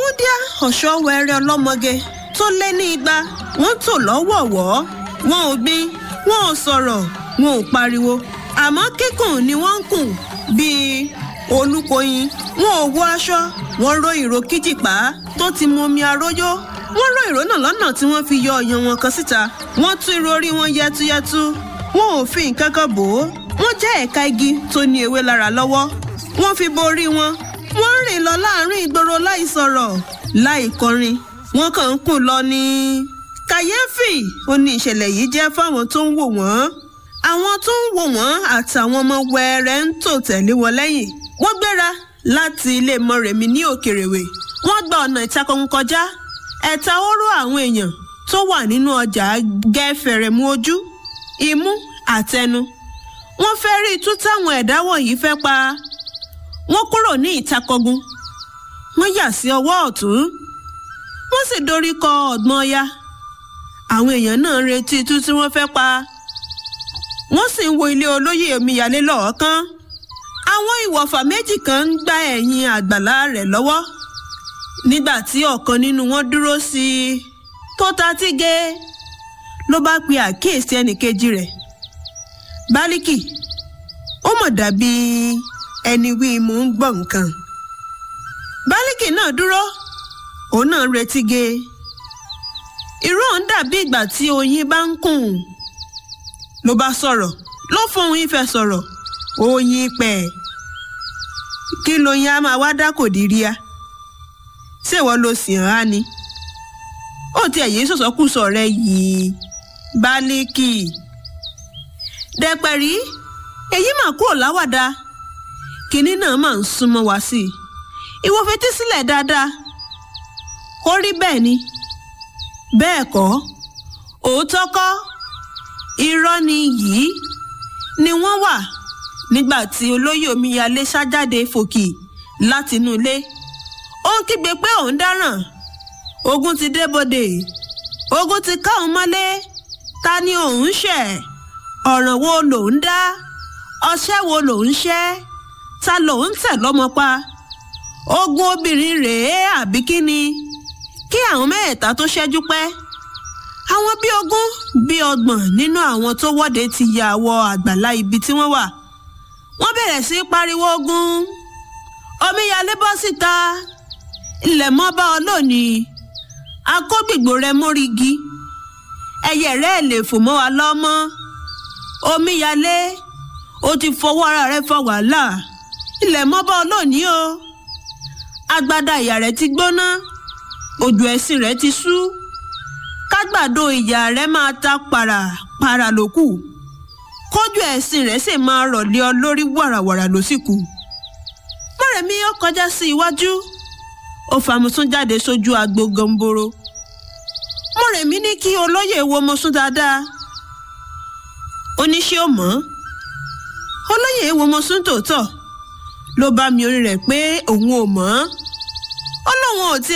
wúndíá ọ̀ṣọ́wẹ̀rẹ̀ ọlọ́mọge tó lé ní igba wọ́n tò lọ́wọ̀ọ̀wọ́ wọn ò gbin wọn ò sọ̀rọ̀ wọn ò pariwo àmọ́ kíkùn ni wọ́n ń kùn bíi olúkoyin wọn ò wọ aṣọ wọn ró ìró kíjìpá tó ti mu omi aróyó wọ́n ró ìró náà lọ́nà tí wọ́n fi yọ ọyàn wọn kan síta wọ́n tú irun orí wọn yẹtuyẹtu wọn ò fi nǹkan kan bò ó wọ́n jẹ́ ẹ̀ka igi tó ní ewé lára lọ́wọ́ wọ́n fi borí wọn wọ́n ń rìn lọ láàrin ìgboro láì sọ̀rọ̀ láì kọrin wọ́n kàn ń kùn lọ ní. kàyéfì ó ní ìṣẹ̀lẹ̀ yìí jẹ́ fáwọn tó ń wò wọ́n àwọn tó ń wò wọ́n àtàwọn ọmọ wẹ́ẹ́rẹ́ ń tò tẹ̀lé wọn lẹ́yìn wọ́n gbéra láti ilé mọ́rẹ̀mí ní òkèrèwé wọ́n gba ọ̀nà ìtakọ̀hún kọjá ẹ̀ta oró àwọn èèyàn tó wà nínú ọjà gẹ́fẹ̀rẹ̀ mú ojú imú àtẹnu wọ́n fẹ́ rí itú táwọn ẹ̀dá wọ̀nyí fẹ́ pa wọ́n kúrò ní ìtakọ̀gùn wọ́n yà sí ọwọ́ ọ̀tún wọ́n sì dorí kọ ọ̀gbọ́n ọya àwọn èèyàn náà ń retí itú tí wọ́n fẹ́ pa wọ́n sì ń wo ilé olóyè omíyalé lọ́ọ̀ọ́kán àwọn ìwọ̀fà méjì kan ń gbá ẹ̀yìn àgbàlá rẹ̀ lọ́wọ́ nígbà tí ọ̀kan nínú wọn dúró sí i tó ta tíge ló bá pe àkíyèsí ẹnìkejì rẹ̀ bálíkì ó mọ̀ dàbí ẹni wí mò ń gbọ́ nǹkan bálíkì náà dúró òun náà ń retí ge irú òun dàbí ìgbà tí oyin bá ń kùn ló bá sọ̀rọ̀ ló fohùn ìfẹ́ sọ̀rọ̀ oyin pẹ̀ kí lóyin á máa wá dá kò dírí a ṣèwọ ló sì hàn á ni ó tiẹ̀ yé sọ̀sọ́kùsọ rẹ yìí bálíkì dẹ̀pẹ̀rí èyí mà kúrò láwàdà kinní náà mà ń súnmọ́ wá sí i ìwọ fetí sílẹ̀ dáadáa ó rí bẹ́ẹ̀ ni bẹ́ẹ̀ kọ́ òótọ́ kọ́ irọ́ ni yìí ni wọ́n wà nígbà tí olóyè omíyalé ṣájáde fòkì látinú ilé ó ń kígbe pé òun dáràn ogun ti débodè ogun ti ká òun mọ́lé ta ni òun ṣẹ̀ ọ̀ràn wo lòun dá ọṣẹ́ wo lòun ṣẹ́ ta lòun tẹ̀ lọ́mọ pa ogun obìnrin rèé àbí kíni kí àwọn mẹ́ẹ̀ta tó ṣẹ́jú pẹ́ àwọn bíi ogún bíi ọgbọ̀n nínú àwọn tó wọ́de ti ya wọ àgbàlá ibi tí wọ́n wà wọ́n bẹ̀rẹ̀ sí í pariwo ogun omíyalé bọ́ síta ilẹ̀ mọ́ bá ọ lónìí akógbìgbò rẹ mórígi ẹyẹ rẹ lè fò mọ́ wa lọ́mọ́ omíyalé o ti fọwọ́ ara rẹ fa wàhálà ilẹ̀ mọ́ bá ọ lónìí o agbádá ìyá rẹ ti gbóná òjò ẹ̀sìn rẹ ti sú kágbàdo ìyá rẹ máa ta para para lókù kójú ẹ̀sìn rẹ sì máa rọ̀lẹ́ ọ lórí wàràwàrà ló sì kù mọ̀rẹ̀mí ó kọjá sí iwájú ó fàmùsùn jáde sójú agbo gọ̀ǹbòrò mọ̀rẹ̀mí ní kí olóyè wo mọ̀sùn dáadáa ó ní ṣé ó mọ̀ olóyè wo mọ̀sùn tòótọ́ ló bá mi orí rẹ̀ pé òun ò mọ̀ ó lóun ò tiẹ̀.